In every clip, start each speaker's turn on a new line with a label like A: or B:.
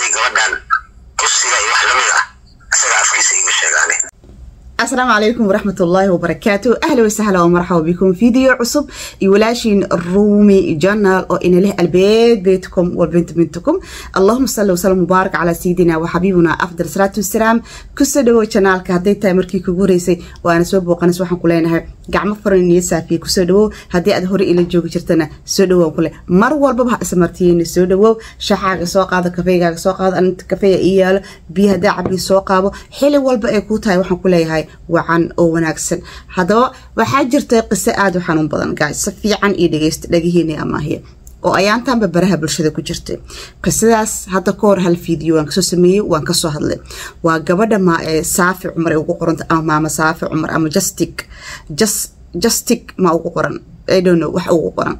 A: qabtay gabadhan kursiga iyo wax lamid ah isaga afkiisa iga sheegaane
B: asalaamu calaykum waraxmat ullaahi wabarakaatu ahla wasahla wmarxaba bikum video cusub iyo walaashiin ruumi janal oo ina leh albeed beytkum walbint bintukum allahuma salli wasalam mubaarak calaa sayidina wa xabiibuna afdal salaatu wasalaam kusoo dhawow janaalka hadday tahay markii kugu horeysay waana soo booqanays waxaan ku leenahay gacmo furan niyo saafiya kusoo dhawow haddii aad hore ila joogi jirtana soo dhawow kule mar walbaba ha ismartiyeyna soo dhawow shaxaaga soo qaado kafeygaaga soo qaado aninta kafeya ii yaalo biyo haddaa cabii soo qaabo xili walba ay kuu tahay waxaan ku leeyahay wacan oo wanaagsan haddaba waxaa jirta qiso aada u xanuun badan gaay si fiican iyo dhegeysta dhagihiina amaahiya oo ayaantaanba baraha bulshada ku jirtay qisadaas hadda ka hor hal video waan kasoo sameeyey waan kasoo hadlay waa gabadha ma saafi cumar ay ugu qoranta ama maama saafi cumar ama justic justic ma ugu qoran i don't know wax ugu qoran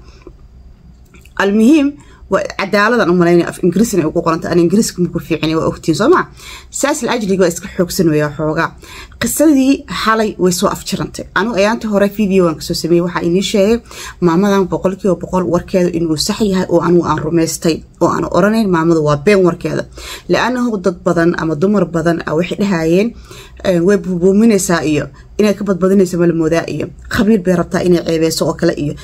B: almuhiim cadaaladan u malaynaya af ingiriisna ay ugu qoranta an ingiriiska maku fiicina waa ogtiin soo maa saas la ajliga waa iska xoogsanaya xoogaa qisadii xalay way soo afjirantay anigu ayaantii hore videoan kasoo sameeyey waxaa inii sheegay maamadan boqolkiiba boqol warkeeda inuu sax yahay oo anigu aan rumaystay oo aan oranayn maamadu waa been warkeeda la-anahu dad badan ama dumar badan waxay dhahayeen way buubuuminaysaa iyo inay ka badbadinayso malamoodaa iyo qabiil bay rabtaa inay ceebeyso oo kale iyo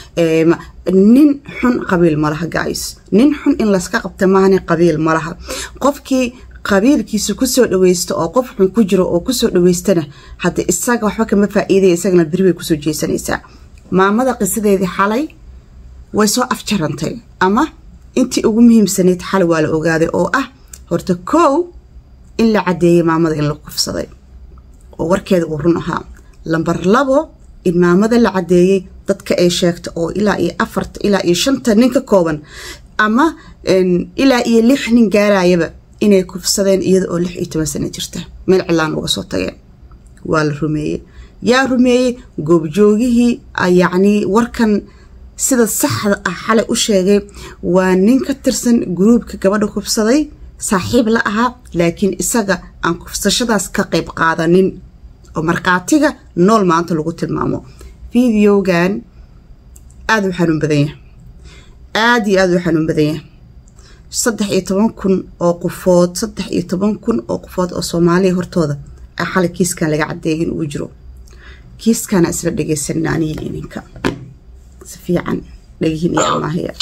B: nin xun qabiil malaha guys nin xun in layska qabta maahane qabiil malaha qofkii qabiilkiisa kusoo dhaweysta oo qof xun ku jiro oo kusoo dhaweystana hadda isaga waxba kama faa-iidaya isagana beri bay kusoo jeesanaysaa maamada qisadeedii xalay way soo afjarantay ama intii ugu muhiimsanayd xalay waa la ogaaday oo ah horta kow in la cadeeyay maamada in la kufsaday oo warkeeda uu run ahaa lambar labo in maamada la cadeeyey dadka ay sheegta oo ilaa iyo afarta ilaa iyo shanta nin ka kooban ama ilaa iyo lix nin gaarayaba inay kufsadeen iyada oo lix iyo toban sano jirta meel cilaan uga soo tageen waa la rumeeyey yaa rumeeyey goobjoogihii yacnii warkan sida saxda ah xalay u sheegay waa nin ka tirsan gruubka gabadha kufsaday saaxiib la ahaa laakiin isaga aan kufsashadaas ka qayb qaadanin oo markhaatiga nool maanta lagu tilmaamo videogan aada u xanuun badan yahay aada iyo aada u xanuun badan yahay saddex iyo toban kun oo qofood saddex iyo toban kun oo qofood oo soomaaliya hortooda a xalay kiiskan laga cadeeyay in uu jiro kiiskana isla dhegeysanina anihin ininka si fiican dhagihin iyo amaahiya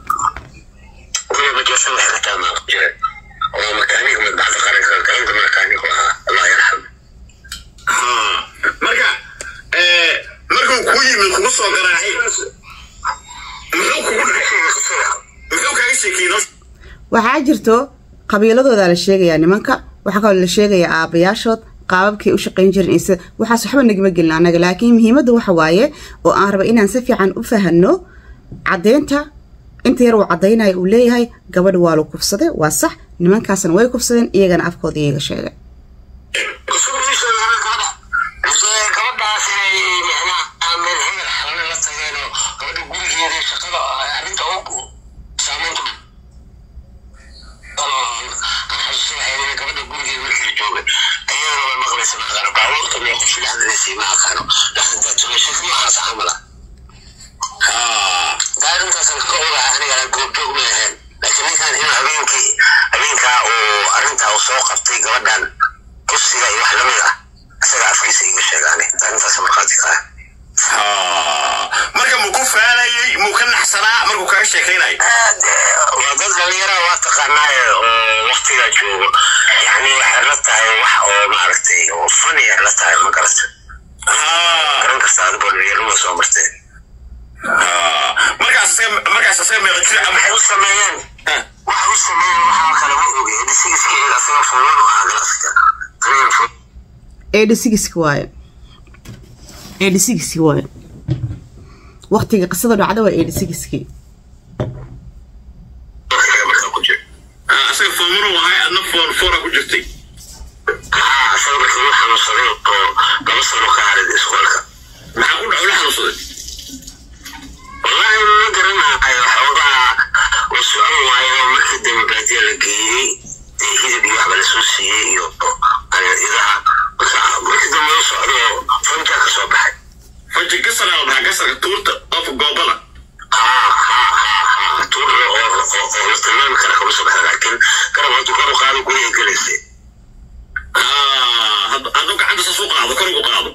A: oo makaaniga madbacda qaranka galanka makaanigu ahaa allah yarxam
C: marka markuu kuu yimid kugu soo garaacay muxuu kugu muxuu kaaga sheekeeyey
B: waxaa jirto qabiiladooda la sheegayaa nimanka waxaa kaloo la sheegayaa aabayaashood qaababkay u shaqayn jiren iyo sida waxaas waxba nagama gelin annaga laakiin muhiimadda waxa waaye oo aan raba inaan si fiican u fahanno caddeynta inta yar uu caddaynayo uu leeyahay gabadha waa la kufsaday waa sax nimankaasna way kufsadeen iyagana afkooda iyaga sheegay
A: gabadhaas inay micnaha meel hebel xalana la tageenoo gabadha gurigeeda shaqada arrinta ugu saamaynta xasuusanahay gabadha gurigeeda markii joogay ayadana way maqlaysa maqaano baabuurta mee qofki dhexdaleysa ma aqaano dhexdanta tumashiis noocaas camala daarintaasan ka ogahay aniga goobjoog ma ahayn laakiin ninkan inuu habeenkii habeenkaa uu arrintaa uu soo qabtay gabadhan kursiga iyo wax lamid ah isaga afkiisa iga sheegaane arrintaas markhaati ka ah
C: marka muu ku faanayey muu ka naxsanaa markuu kaaga sheekaynayo
A: waa dad dhalinyara waa taqaanaaye oo waktigaa joogo yani waxay la tahay wax oo maaragtay oo faniya la tahay ma garata garan karta adigoo dhalinyaruma soo martee
C: markaas markaas asaga meeqa jir
A: waxay u sameeyeen waxay u sameeyeen waxaa kale ma oge edisigiskiga asaga fulan u ahaa galaaska aniga
B: edhisigiski waaye edhisigiski waaye waqtiga qisada dhacda waa edhisigiski
A: markaa ku jira
C: asaga foomuru ahay adna foor foora ku jirtay
A: haa asaga markii uu xanuunsaday oo laba sano ka harid iskoolka
C: maxaa ku dhac ula xanuunsaday
A: wallahi ma garanayo xoogaa uu socon waayo markii dambe baadiya la geeyey dee hidib iyo waxba lasoo siiyey iyo idaha marka markii dambe uu socdo fanjaa ka soo baxay
C: faji gasara maxaa gasarka tuurta of goobada
A: haa haa haa haa tuur oo oo oo la tilmaami kara kama soo baxda laakiin garab hadduu kor u qaado baxdo guriga gelaysay
C: hadduu gacanta saas u qaado kor ugu qaado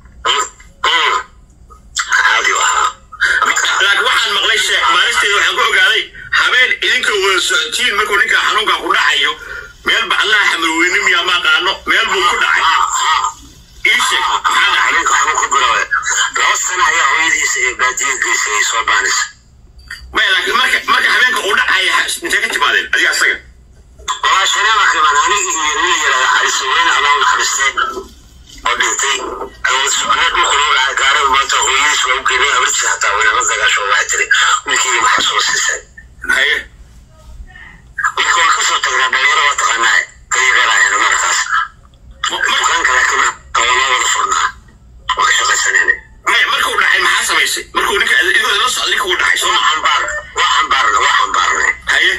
A: caadi u ahaa
C: laakiin waxaan maqlay sheekh maalisteeda waxaan ku ogaaday habeen idinka wada socotiin markuu ninka xanuunka ku dhacayo meel baclaha xamarweyne miyaa ma aqaano meel buu ku dhacay ii sheeg maxaa dhacay
A: ninka waxbuu ku bilaabay laba sano ayaa hooyadiisa iyo baadiya geysay ay soo baanaysa
C: maya laakiin marka marka habeenka uu dhacaya intee ka timaadeen adiga asaga
A: walaa shaneema kiman anigi iyo nin yirahda cali saweyne allah u naxariistay oo dhintay awood soconeed dhulku loo lahaa gaara maanta hooyadiis waa u geynay habartiisa hataa wayna la dagaasho waxay tiri wiilkeyga maxaa soo siisay
C: haye
A: marka waan kasoo tagnaa dhalinyaro waa taqaanaa dayaqeelaayana markaas dukaanka laakiin waa noo wada furnaa waa ka shaqaysanayna
C: maya markuu dhacay maxaa samaysay markuu ninka idigoo la socda ninka uu dhacay soo
A: waa
C: ma
A: xambaar waa xambaarna waa xambaarnay
C: haye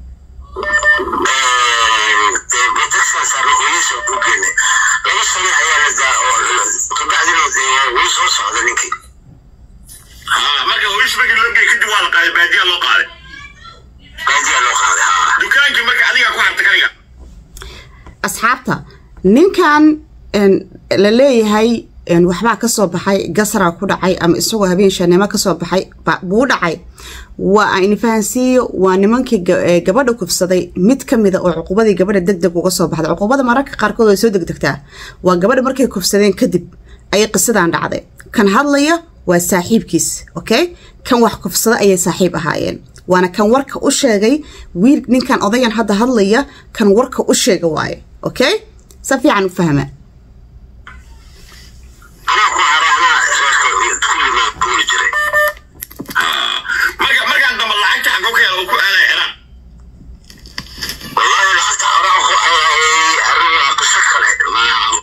A: taxigan saarna hooyadiisa u geynay laba sano ayaa la daa oo kabacdina wuu soo socda ninkii
C: ha marka hooyis markii loo geeyey kadib waa la qaaday baadiyaa loo qaaday
A: baadiyaa loo qaaday haa
C: dukaankii marka adigaa ku harta kaniga
B: asxaabta ninkan een, la leeyahay een, waxbaa kasoo baxay gasraa ku dhacay ama isagoo habeen shanimo kasoo baxay ba- buu dhacay waa ayni fahansiiyo waa nimankii ga- ee gabadha kufsaday mid ka mida oo cuqubadii gabadha deg deg uga soo baxday cuqubada mararka qaarkood way soo degdegtaa waa gabadha markay kufsadeen kadib ayay qisadan dhacday kan hadlaya waa saaxiibkiis okay kan wax kufsada ayay saaxiib ahaayeen waana kan warka u sheegay wiil ninkan odayan hadda hadlaya kan warka u sheega waaye okay si fiican u fahma
A: anaa ku haray anaa reerka kulli maa guuri jiray
C: marka markaan dambe lacagta xagoo ka hela uu ku aaday ciraan
A: wallahi lacagta horaa ku ayay arrin waa qiso kale ma-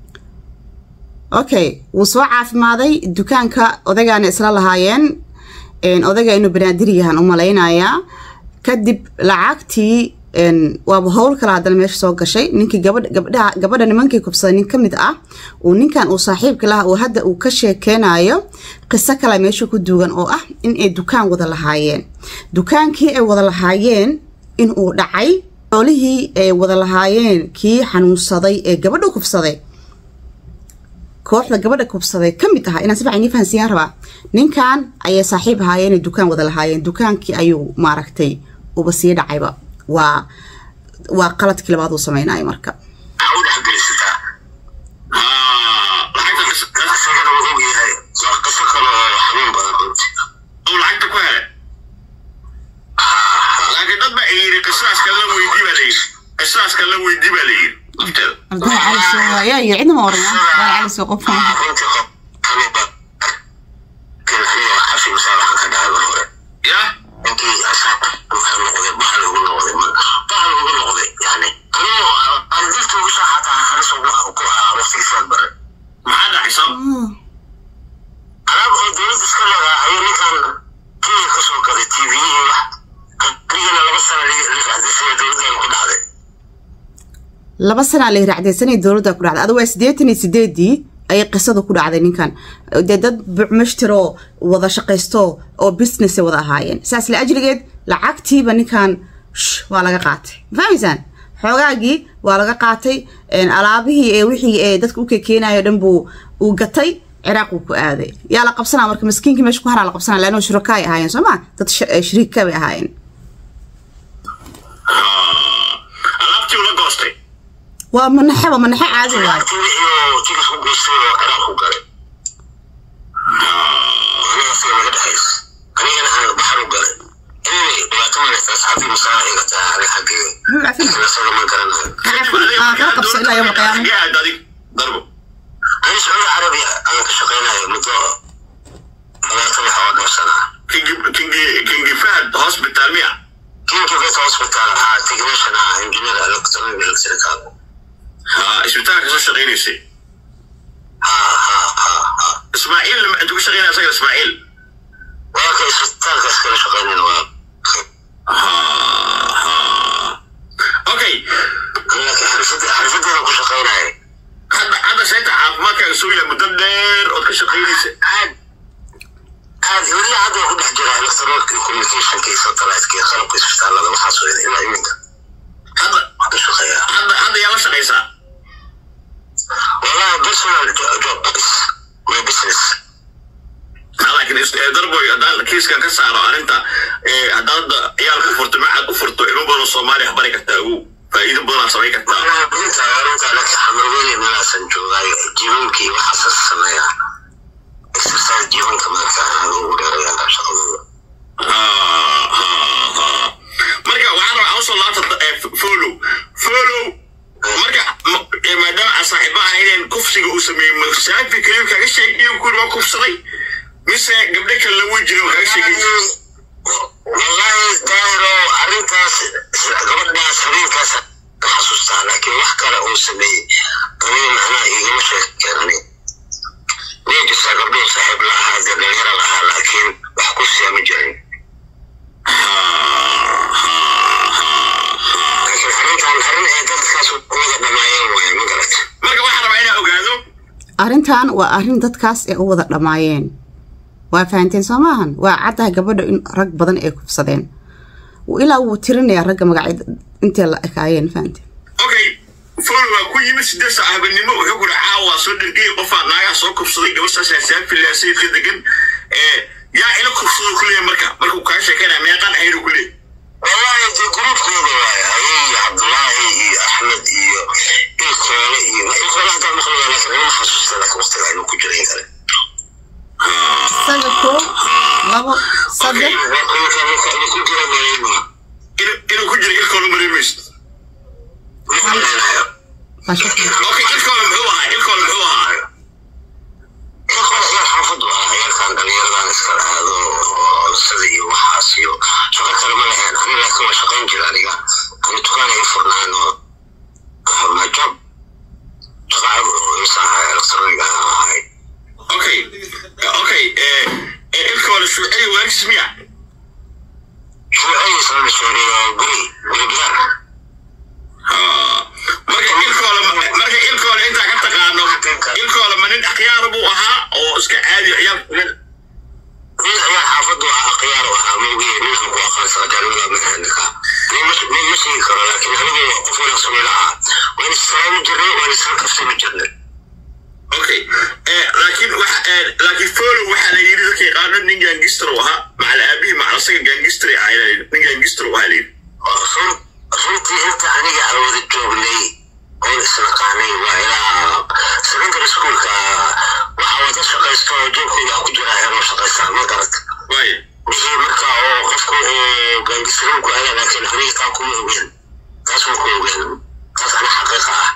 B: okay wuu soo caafimaaday dukaanka odagaana isla lahaayeen een, odayga inuu banaadir yahan u malaynayaa kadib lacagtii een, waaba howl kale haddana meesha soo gashay ninkii gabadha gabdhaha gabadha nimankii kubsaday nin ka mid ah uu ninkan uu saaxiibka laha uu hadda uu ka sheekeynayo qiso kale meesha ku duugan oo ah in ay dukaan wada lahaayeen dukaankii ay wada lahaayeen in uu dhacay xoolihii ay wada lahaayeen kii xanuunsaday ee gabadha kubsaday kooxda gabadha kubsaday ka mid ahaa inaan si fiican ii fahansiiyaan rabaa ninkan ayay saaxiib ahaayeen ee dukaan wada lahaayeen dukaankii ayuu maaragtay uba sii dhacayba waa waa qaladkii labaad uu samaynayo marka
A: maxaa u dhexgelisataa
C: lacagta qis-
A: isagana wuu og yahay waa qiso kale oo xanuun badan runtii
C: uu lacagta ku helay laakiin dad baa yidhi qisaaska la weydii baa layidhi qisaaska la weydii baa layidhi lafteeda
B: ardada cali soo waaya iyo cidna ma oran waa cali soo qof
A: runtii qof xanuun badan laakiin aniga xafi masaa waxaan ka dhahay mar hore
C: ya
A: ninkii asaab wuxuu noqday bahal ugu noqday bahal ugu noqday yani anigu ardilta ugu soo xataa halis ugu ku ahaa waqtigiisaad bare
C: maxaa dhacay soo
A: alaab oo dowladda iska leedahay ayuu ninkan kenya ka soo gaday tv iyo wax anigana laba sana liqaadisaya dowladdan ku dhacday
B: laba sanaa la raacdaysanay dowladda ku dhacday adigu waa siddeetan iyo sideedii ayay qisada ku dhacday ninkan dee dad bucmashtiroo wada shaqaysto oo business wada ahaayeen saas la ajrigeed lacagtiiba ninkan shh, waa laga qaatay ma fahmaysaan xoogaagii waa laga qaatay een, alaabihii ee wixii ee dadka u kekeenayo dhan buu uu gatay ciraaq uu ku aaday yaa la qabsanaa marka maskiinkii meesha ku haraa la qabsanaa laanoo shurakaay ahaayeen soo ma dad sh- eh, shariika bay ahaayeen
C: alaabtii ula goostay
B: waa manaxeba manaxe caadi waayo
A: lacagtii wixii oo tigas ku geystay oo ciraaq ku galay aniga asiga naga dhexays anigana aan baxar u galay anyway dhibaato malaysta asxaabtii masaa iga tahay aniga xaggeyga
B: Muxuu cafina?
A: laakiin asaga ma garanayo
B: Ah, kala qabso ilaa yawma qiyaama
C: xagee aad adig darbo
A: ani sacuudi carabiya ayaan ka shaqaynayo muddo labaatan iyo xoogaa dhowr sana ah
C: kingi kingi kingi fahad hospital miya
A: kinki vet hospital ahaa technician ah engineer electronic electrical
C: ha isbitaalka soo shaqaynaysay
A: ha ha ha ha
C: ismaaciil intuu ka shaqaynaya asaga ismaaciil
A: waa ka isbitaalkaas kala shaqaynayna waa
C: okay
A: laakiin xirfad xirfadeedan ku shaqaynaya
C: hadda hadda sheegta caafimaadkaaga soo yahay muddo dheer ood ka shaqaynaysa
A: aad aad weli hadda waa ku dhex jira electronic communicationka iyo satelliteka iyo qalabka isbitaalada waxaas weyda ilaa iminka
C: hadda
A: waa ka shaqeeya
C: shaqaysaa
A: wallahi personal job is my business
C: laakiin darboy haddaan kiiskan ka saaro arrinta haddaad hadda ciyaal ku furto macad u furto ilmo badan soomaaliya bari kartaa ugu faa'iido badanaa samayn kartaa
A: wallahi burinta arrinta laka xamarweyne meelaasan joogaayo jibankii waxaasas sameeyaa exercise jibanka marka aad ugu dheerayaan shaqadooda
C: marka waxaan rabaa usoo laabta follow follow marka maadaama aan saaxiiba ahayneen kufsiga uu sameeyey masaafi keliya kaga sheegayo kuri waa kufsaday mise gabdho kale la wey jiray kaga sheegay
A: wallahi daahiro arrintaas gabadhaas habeenkaas ka xasuustaa laakiin wax kale uu sameeyey aniga macnaha igama sheekeen ani way jirtaa gabdhuhu saaxiib la ahaa dee dhalinyaro la ahaa laakiin wax ku siya ma jirin laakiin arrintan arrin ay dadkaas wada dhamaayeen waaye ma garata
C: marka waxaan rabaa inaan ogaado
B: arrintan waa arrin dadkaas ee u wada dhammaayeen waa fahanteen soo maahan waa caddaha gabadha in rag badan ay kufsadeen ilaa wuu tirinayaa ragga magacyada intay la ekaayeen fahanteen
C: okay fol waa ku yimid sideed saac habeenimo wuxuu ku dhaca waa soo dhergay qofaa naagaha soo kufsaday gabadhaas saafilah sayidka degan yaa ila kufsado kuleeyahay marka markuu kaa sheekeynaya meeqaan ahaynu kuleeyahay
A: wallahi dee gruubkooda waaye ayay cabdullaahi iyo axmed iyo ilkoole iyo ilkoole hadaa maqlaya laakiin uma xasuusta laakiin waqtiga aynu ku jiray kale
B: isaga koo labo saddex
A: waa kuwika marka inu ku jira malayma
C: inuu ku jiro ilkoole mareemaysid
A: maqlanayo
B: waa shaki
C: okay ilkoole muxuu ahaa ilkoole muxuu ahaa
A: ilkoole ciyaar xaafadu ahaa ciyaarkan dhalinyaradan iska aado sida iyo waxaas iyo shaqo kale ma lahayn ani laakiin waa shaqayn jira aniga ani dukaan ay furnaan oo my job shaqacad oo isaha electronic ah ahay
C: okay okay ilkoole shuuciy waarkiis miya
A: shuucay isla dhashooriyo guri guri biyaar
C: marka ilkoole marka ilkoole intaa ka taqaano ilkoole ma nin akhyaar buu ahaa oo iska caadi ciyaal
A: nin ciyaar xaafadu ah akhyaar u ahaa moogiye ninkan ku aqaansa jaanimada makanika nin ma sheegi karo laakiin anigu qof wanaagsan ila ahaa waan isalaami jirnay waan isla kaftami jirnay
C: okay laakiin wax laakiin follow waxaa la yidhi dadka yaqaano nin gaangistr u ahaa macala aabihii macala asaga gaangistr ahaa nin gaangistr u ahaa la yidhi
A: run runtii inta aniga aan wada joognay oon isnaqaanay waa ilaa secondary schoolka waxaa wada shaqaysto joogkooda ku jira ayagoo shaqaystaa ma garata
C: waaya
A: wixii marka oo qofku uu gaangisrin ku hela laakiin aniga taa kuma ogeen taas ma ku ogeen taas ana xaqiiqa ah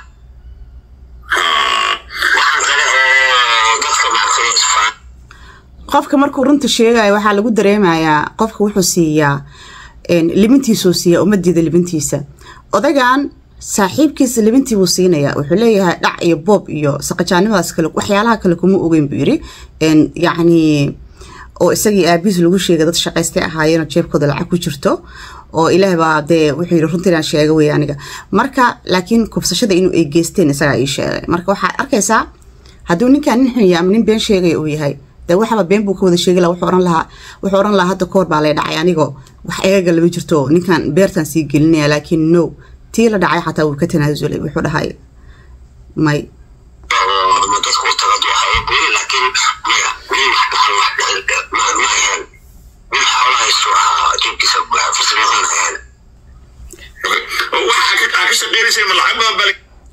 A: waxaan kale oo dadka maxkama isfaan
B: qofka markuu runta sheegayo waxaa lagu dareemayaa qofka wuxuu siiyaa libintiisuu siiya umadiida libintiisa odagan saaxiibkiisa libintii buu siinayaa wuxuu leeyahay dhac iyo boob iyo saqajaanimadaas kale waxyaalaha kale kuma ogeyn buu yiri yacni oo isagii aabihiis lagu sheegay dad shaqaystay ahaayeenoo jeebkooda lacag ku jirto oo ilaah baa dee wuxuu yidhi runtii inaan sheega wey aniga marka laakiin kubsashada inuu ay geysteen isagaa ii sheegay marka waxaad arkaysaa hadduu ninkaan nin xunya ama nin been sheegaya uu yahay dee waxaba been buu ka wada sheegi laha wuxuu oran lahaa wuxuu oran lahaa hadda koor baa lay dhacay anigoo wax egaga lama jirto ninkan beertaan sii gelinaya laakiin no tii la dhacay xataa wuu ka tanaasulay wuxuu dhahay may
A: ama dadku u tagad waxa ay goyi laakiin maya nin wax dhaxal wax dhexel ma ma ahayn nin xoolahaysu ahaa jeebkiisa farsamaqan ahayn
C: waxa ka ka shaqeynaysay ma lacag badan bal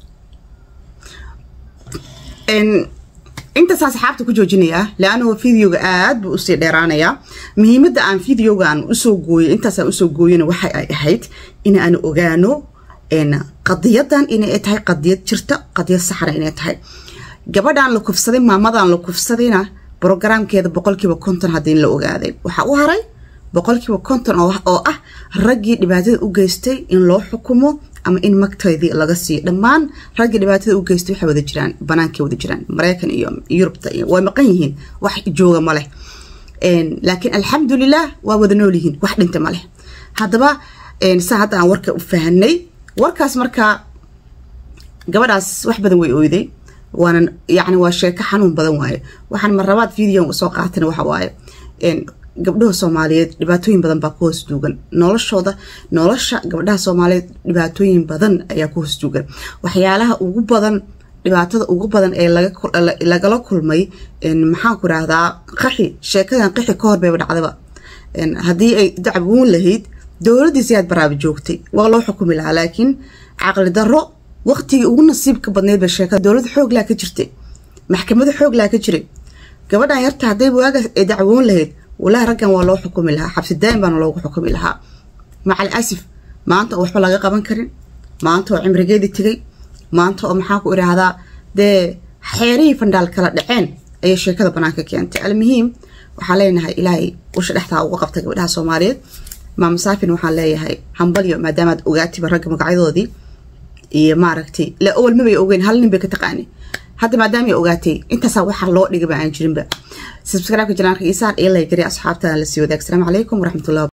B: intaas asxaabta ku joojinayaa leannu videoga aad buu usii dheeraanayaa muhiimadda aan videoga aan usoo gooyay intaasaan usoo gooyana waxa ay ahayd in aan ogaano qadiyadan inay tahay qadiyad jirta qadiyad saxna inay tahay gabadhan la kufsaday maamadan la kufsadayna brogaraamkeeda boqolkiiba konton haddii la ogaaday waxaa u haray boqolkiiba konton oo ah raggii dhibaatada u geystay in loo xukumo ama in magtaydii laga siiyo dhammaan raggii dhibaatada u geystay waxay wada jiraan banaankay wada jiraan maraykan iyo yurubta iyo way maqan yihiin wax jooga ma leh laakiin alxamdulilah waa wada nool yihiin wax dhinta ma leh haddaba saa hadda aan warka u fahanay warkaas markaa gabadhaas wax badan way oyday waana yacni waa sheeko xanuun badan waaye waxaan marlabaad videon soo qaatana waxa waaye gabdhaha soomaaliyeed dhibaatooyin badan baa ku hoos duugan noloshooda nolosha gabdhaha soomaaliyeed dhibaatooyin badan ayaa ku hoos duugan waxyaalaha ugu badan dhibaatada ugu badan ee lagala kulmay maxaan ku rahdaa qaxi sheekadan qaxi ka hor bayba dhacdaba haddii ay dacwoon lahayd dowladiisi aad baraaba joogtay waa loo xukumi lahaa laakiin caqli darro waqtigii ugu nasiibka badneyd ba sheekada dowlad xooglaa ka jirtay maxkamada xooglaa ka jiray gabadhan yarta hadday waagaas ay dacwoon lahayd walahi raggan waa loo xukumi lahaa xabsi daa'im baana loogu xukumi lahaa macal asif maanta oo waxba laga qaban karin maanta oo cimrigeedii tegay maanta oo maxaa ku idhaahdaa dee xeerihii fandhaal kala dhaceen ayay sheekada banaanka keentay almuhiim waxaan leenahay ilaahay usha dhexdaa uga qabta gabdhaha soomaaliyeed maama saafin waxaan leeyahay hambalyo maadaamaad ogaatiba ragga magacyadoodii iyo maaragtay la owal mabay ogeyn hal nin bay ka taqaani hadda maadaamay ogaatay intaasaa waxaa loo dhigaba aan jirinba subscribe-ka janaanka isaar iyo laygari asxaabtana la sii wadaag asalaamu calaykum waraxmatullahi